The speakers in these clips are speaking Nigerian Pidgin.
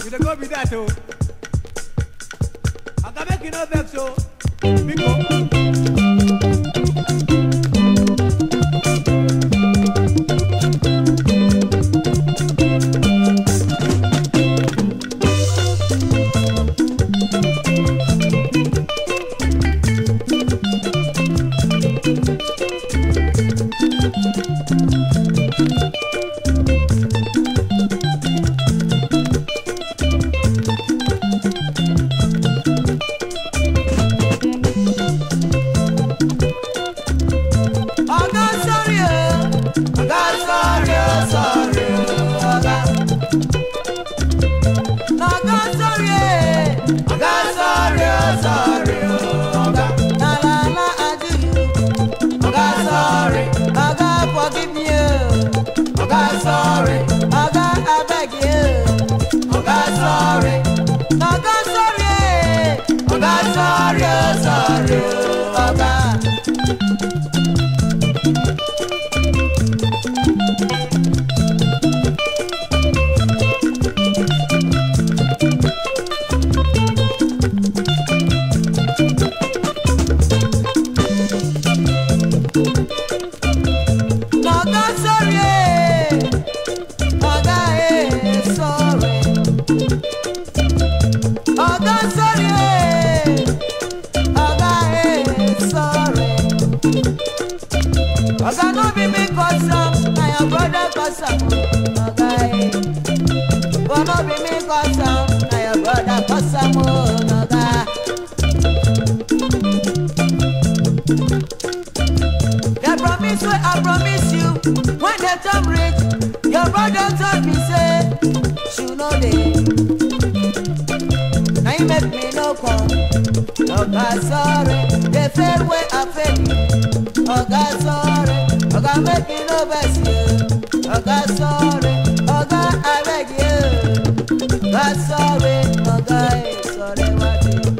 you dey go be that o. Oga make you no vex o. Biko. Oga sorry o, oga sorry o, sorry o, oga. Oga sorry e, oga sorry o, sorry o, oga. Na la la I do you, oga sorry, oga forgive me o, oga sorry, oga I beg you, oga sorry, oga sorry e, oga sorry o, sorry o, oga. Oga sorry eh, oga eh sorry. Oga sorry eh, oga eh sorry. Oga no be me cause am, na your brother cause am. Oga eh, but no be me cause am, na your brother cause am. oh, Oga. The promise wey I promise you when the time reach, your brother tell me say she no dey. Na him make me no come. Oga sorry, the fail wey I fail you. Oga sorry, oga make me no vex you. Oga sorry, oga I beg you. Oga sorry, oga eh, sorry what you.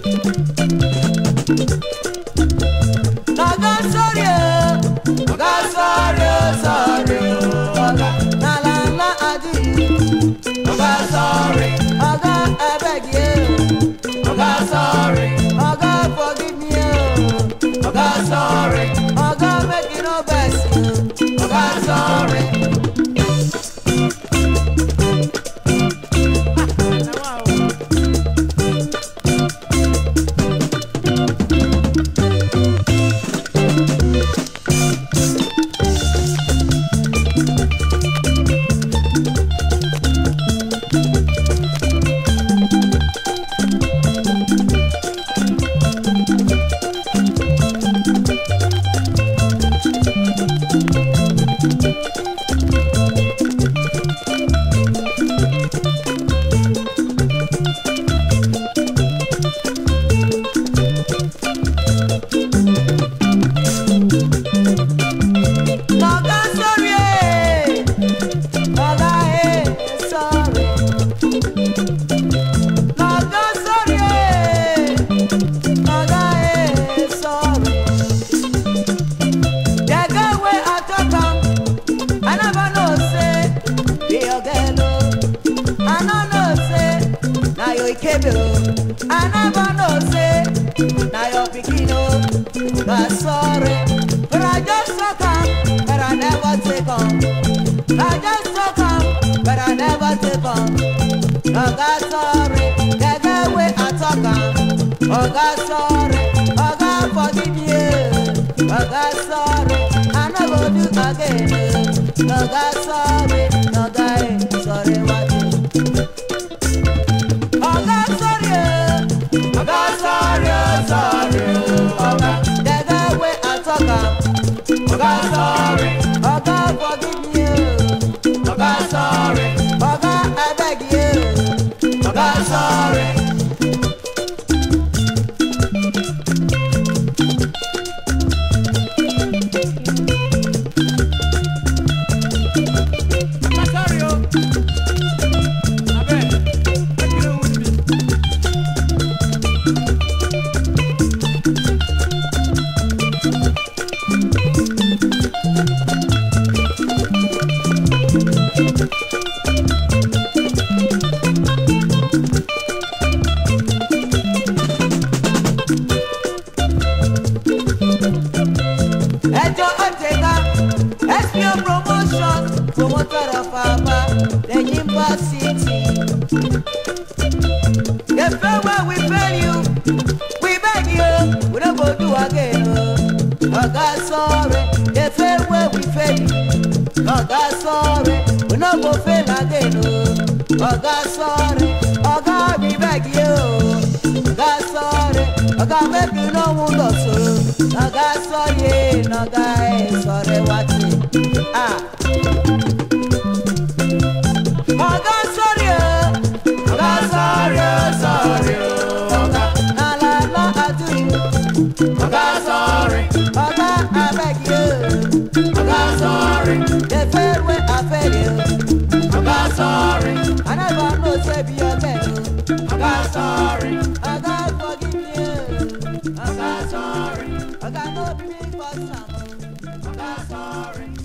Oga sorry o, oga sorry o, sorry o, oga. Na la la I do you. Oga sorry, oga I beg you. Oga sorry, oga forgive me o. Oga sorry, oga make you no vex you. Oga sorry. Na wa o. Oga sorry eh, oga eh sorry. Oga sorry eh, oga eh sorry. The girl wey I talk am, I never know say be your girl o. I no know say na your ikebe o. I never know say na your pikin o. But sorry, but I just talk am, but I never take am. I just talk am, but I never take am. Oga sorry, the girl wey I talk am. Oga sorry, oga forgive me. eh. Oga sorry, I no go do again. eh. Oga sorry, oga eh, sorry what you. Oga sorry, eh. oga sorry, oh, sorry, oh, oga. The girl wey I talk am. Oga sorry, oga forgive me. eh. Oga sorry, oga I beg you. Oga sorry. promoter of Aba, the Yimba City. The fair where we fail you, we beg you, we don't go do again. Oh, God sorry, the fair where we fail you. Oh, God sorry, we don't go fail again. Oh, God sorry, oh God we beg you. God sorry, oh God make you no wound us. Oh, God sorry, no God sorry what ah. Oh God sorry, oh God sorry, oh sorry, oh God. Na la la I do you. Oh God sorry, oh God I beg you. Oh God sorry, the fair way I fail you. Oh God sorry, I never know say be your man. Oh God sorry, oh God forgive me. Oh God sorry, oh God no big for some. Oh God sorry.